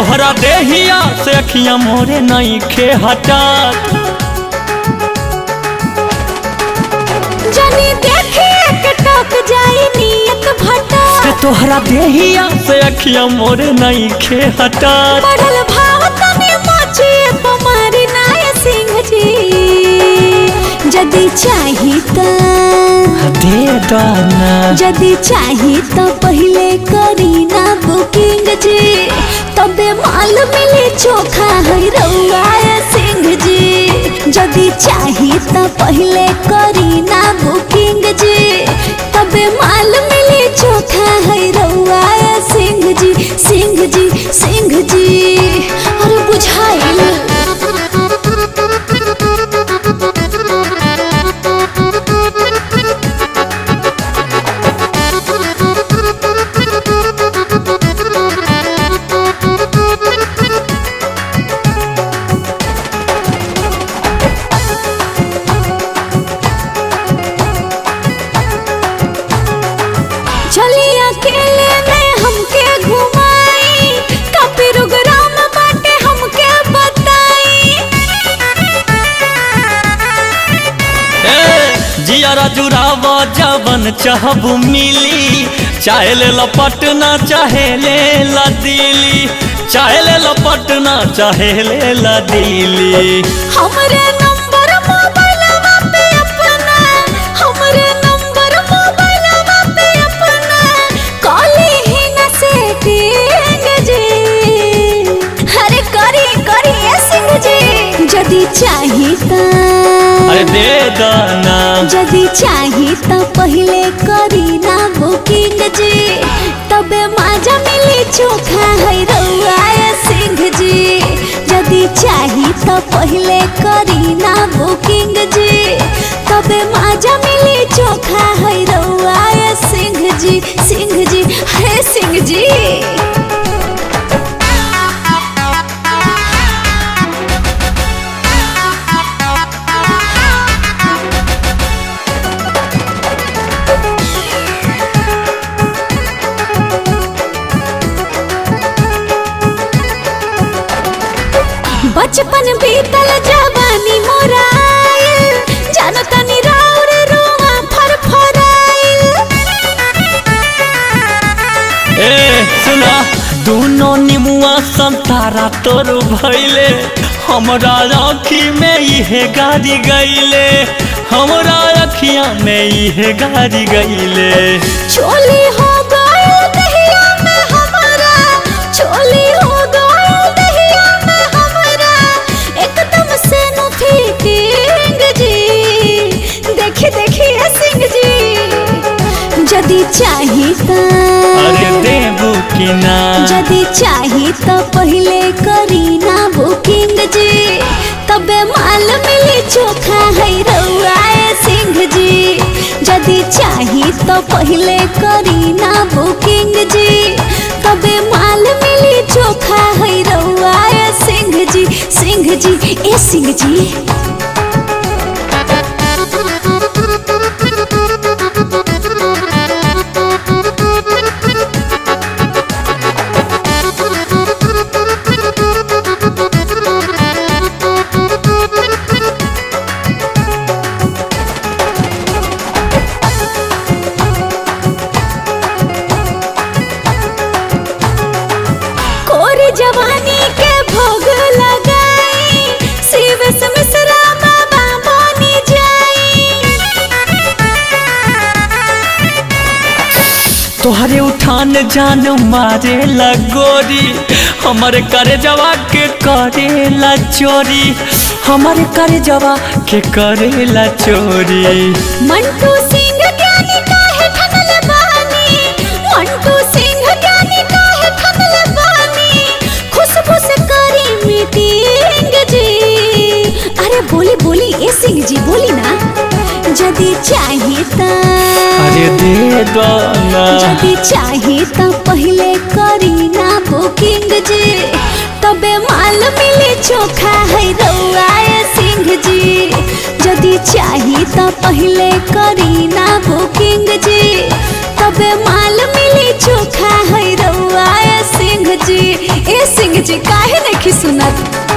तोहरा देहिया से अखियां मोरे नहीं खे हटात जनी देखे के टक जाई नियत भटा से तोहरा देहिया से अखियां मोरे नहीं खे हटात बढ़ल भाव तने मोची पमारी नाय सिंह जी जदी चाही त दे दाना जदी चाही त पहिले करी ना बुकिंग जी तबे माल मिले चोखा है रउआ सिंह जी जदी चाही त पहिले करी ना बुकिंग जी तबे माल मिले चोखा है रउआ सिंह जी सिंह जी सिंह जी अरे बुझाइल चली अकेले में हमके घुमाई कपी रुगराम बाटे हमके बताई ए जियारा जुरावा जवन चाहबू मिली चाहे ले ला पटना चाहे ले ला दिल्ली चाहे ले ला पटना चाहे ले ला दिल्ली हमरे नंबर मोबाइलवा पे अपना हमरे नंबर मोबाइलवा पे अपना कॉली ही न सेटिंग जी अरे करी करी ए सिंह जी जदी चाही त अरे दे दाना जदी चाही त पहिले करी ना बुकिंग जी तबे माजा मिली चोखा है रउआ सिंह जी जदी चाही त पहिले करी ना बुकिंग जी तबे माजा मिली चोखा है रउआ सिंह जी सिंह जी हे सिंह जी बचपन बीतल जवानी मोराइल जानो तनी राउर रुआ फरफराइल ए सुना दोनों निमुआ संतारा तोर भैले हमरा आँखी में इहे गाड़ी गईले हमरा अखियां में इहे गाड़ी गईले चोली हो गयो दहिया में हमारा चोली हो गयो दहिया में हमारा एकदम से नु फिटिंग जी देखी देखी ए सिंह जी जदी चाही त अरे देबू कि ना जदी चाही त पहिले करी ना बुकिंग जी तबे माल मिली चोखा है रउआ सिंह जी जदी चाही त पहिले करी ना बुकिंग जी तबे माल मिली चोखा है रउआ सिंह जी सिंह जी ए सिंह जी कोरी जवानी के भोग लगाई शिव से मिश्रा बाबा बनी जाई तोहरे उठान जान मारे लगोरी हमर करे जवा के करेला चोरी हमर करे जवा के करेला चोरी मंटू सिंह ज्ञानी काहे ठनल बानी मंटू सिंह ज्ञानी काहे ठनल बानी खुशबू से करी मीटिंग जी अरे बोली बोली ए सिंह जी बोली ना जदी चाही त अरे दे दो ना जदी चाही त पहिले करी ना बुकिंग जी तबे माल मिली चोखा है रउआ सिंह जी जदी चाही त पहिले करी ना बुकिंग जी तबे माल मिली चोखा है रउआ सिंह जी ए सिंह जी काहे नहीं सुनत